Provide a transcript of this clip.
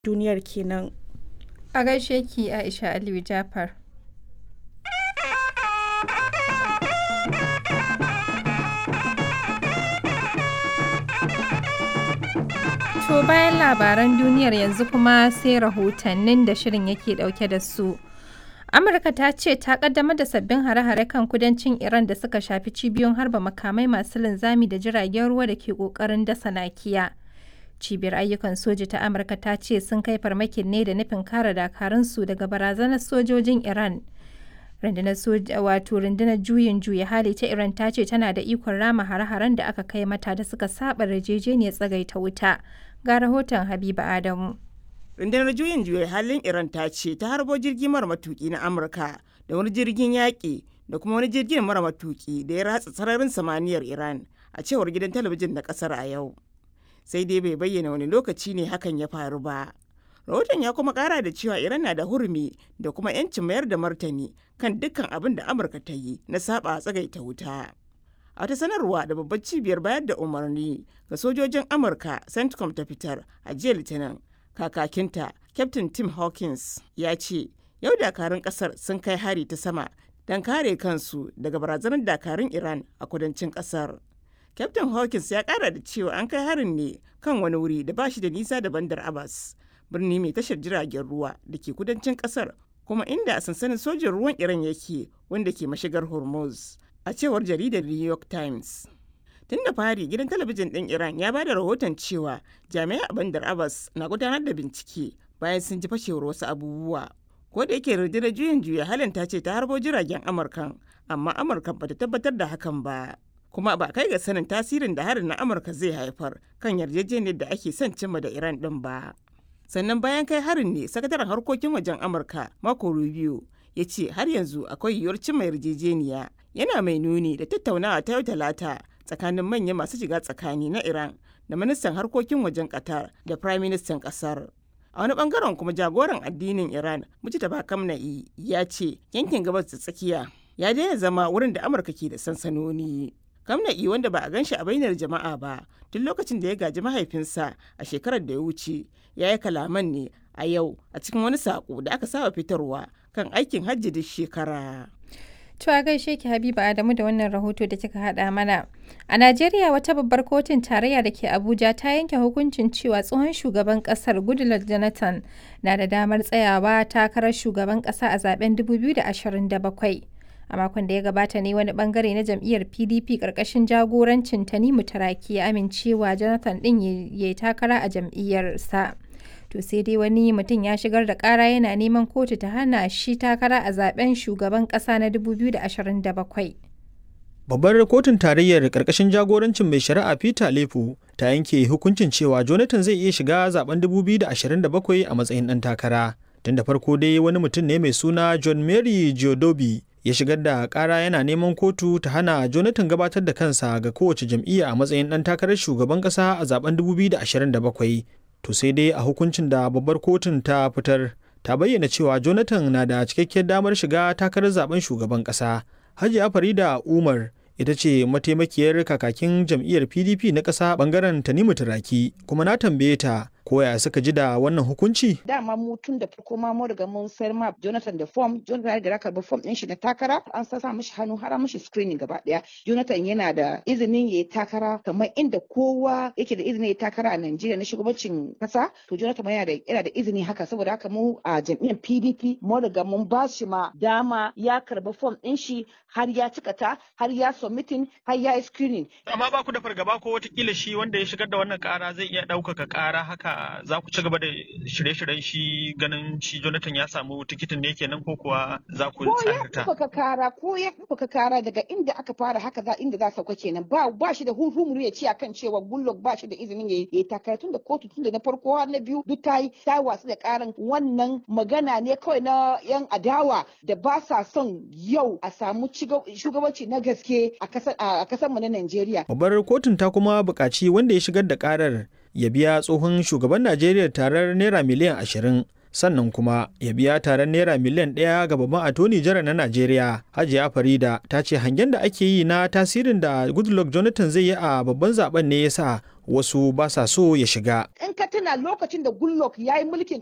duniyar kenan. A gaishe ki Aisha Aliyu Jafar. To bayan labaran duniyar yanzu kuma sai rahotannin da shirin yake dauke da su. Amurka ta ce ta kaddamar da sabbin hare-hare kan kudancin Iran da suka shafi cibiyoyin harba makamai masu linzami da jiragen ruwa da ke kokarin dasa nakiya. Cibiyar ayyukan soji ta Amurka ta ce sun kai farmakin ne da nufin kare dakarunsu daga barazanar sojojin Iran. Rundunar soja wato rundunar juyin juya hali ta Iran ta ce tana da ikon rama hare-haren da aka kai mata da suka saba yarjejeniyar tsagaita wuta. Ga rahoton Habiba Adamu. rundunar juyin juya halin iran ta ce ta harbo jirgi mara matuki na amurka da wani jirgin yaƙi da kuma wani jirgin mara matuki da ya ratsa sararin samaniyar iran a cewar gidan talabijin na kasar a yau sai dai bai bayyana wani lokaci ne hakan ya faru ba rahoton ya kuma kara da cewa iran na da hurumi da kuma 'yancin mayar da martani kan dukkan abin da amurka ta yi na saba tsagaita wuta a wata sanarwa da babbar cibiyar bayar da umarni ga sojojin amurka centcom ta fitar a jiya litinin kakakinta captain tim hawkins ya ce yau dakarun kasar sun kai hari ta sama don kare kansu daga barazanar dakarun iran a kudancin kasar captain hawkins ya kara da cewa an kai harin ne kan wani wuri da ba shi da nisa da bandar abbas birni mai tashar jiragen ruwa da ke kudancin kasar kuma inda sansanin sojin ruwan iran yake wanda ke mashigar hormuz a cewar jaridar new york times tun da fari gidan talabijin ɗin iran ya bada rahoton cewa jami'ai a bandar abbas na gudanar da bincike bayan sun ji fashewar wasu abubuwa ko da yake rundunar juyin juya halin ta ce ta harbo jiragen amurkan amma amurkan bata tabbatar da hakan ba kuma ba kai ga sanin tasirin da harin na amurka zai haifar kan yarjejeniyar da ake son cimma da iran ɗin ba sannan bayan kai harin ne sakataren harkokin wajen amurka mako rubio ya ce har yanzu akwai yiwuwar cimma yarjejeniya yana mai nuni da tattaunawa ta yau talata tsakanin manyan masu shiga tsakani na Iran da ministan harkokin wajen Qatar da Prime Ministan kasar. A wani bangaren kuma jagoran addinin Iran, Mujtaba Kamna'i, ya ce yankin gabas da tsakiya ya daina zama wurin da Amurka ke da sansanoni. Kamna'i wanda ba a gan shi a bainar jama'a ba tun lokacin da ya gaji mahaifinsa a shekarar da ya wuce ya yi kalaman ne a yau a cikin wani saƙo da aka saba fitarwa kan aikin hajji duk shekara. To a gaishe ki Habiba Adamu da wannan rahoto da kika haɗa mana. A Najeriya wata babbar kotun tarayya da ke Abuja ta yanke hukuncin cewa tsohon shugaban ƙasar Goodluck Jonathan na da damar tsayawa takarar shugaban ƙasa a zaben 2027. A makon da ya gabata ne wani bangare na jam'iyyar PDP ƙarƙashin jagorancin Tanimu Taraki ya amincewa Jonathan ɗin ya yi takara a jam'iyyarsa. to sai dai wani mutum ya shigar da kara yana neman kotu ta hana shi takara a zaben shugaban kasa na 2027 babbar kotun tarayyar karkashin jagorancin mai shari'a peter lefu ta yanke hukuncin cewa jonathan zai iya shiga zaben 2027 a matsayin dan takara tun da farko dai wani mutum ne mai suna john mary geodobi ya shigar da kara yana neman kotu ta hana jonathan gabatar da kansa ga kowace jam'iyya a matsayin dan takarar shugaban kasa a zaben 2027 to sai dai a hukuncin da babbar kotun ta fitar ta bayyana cewa jonathan na da cikakkiyar damar shiga takarar zaben shugaban kasa hajiya farida umar ita ce mataimakiyar kakakin jam'iyyar pdp na ƙasa bangaren tanimu turaki kuma na tambaye ta koya suka ji da wannan hukunci dama mu tun da farko ma mu riga mun sayar ma Jonathan da form Jonathan da karbi form din shi na takara an sa mishi hannu har mishi screening gaba daya Jonathan yana da izinin yayi takara kamar inda kowa yake da izinin yayi takara a Najeriya na shugabancin kasa to Jonathan yana da yana da izini haka saboda haka mu a jam'iyyar PDP mu riga mun ba shi ma dama ya karbi form din shi har ya cika ta har ya submitting har ya yi screening amma ba ku da fargaba ko watakila shi wanda ya shigar da wannan kara zai iya ɗaukaka kara haka za ku ci gaba da shirye-shiryen shi ganin shi Jonathan ya samu tikitin ne kenan ko kuwa za ku tsarta? Ko ya kara ko ya ka kara daga inda aka fara haka za inda za sauka kenan ba ba shi da hurhumuru ya ce akan cewa Goodluck ba shi da izinin ya yi takara tun da kotu tun da na farko har na biyu duk ta yi ta wasu da karan wannan magana ne kawai na yan adawa da ba sa son yau a samu shugabanci na gaske a kasar mu na Najeriya. Babbar kotun ta kuma buƙaci wanda ya shigar da karar ya biya tsohon shugaban Najeriya tarar naira miliyan ashirin sannan kuma ya biya taron naira miliyan ɗaya ga babban atoni jara na najeriya hajiya farida ta ce hangen da ake yi na tasirin da goodluck jonathan zai yi a babban zaben ne ya sa wasu ba sa so ya shiga in ka tuna lokacin da Goodluck ya yi mulkin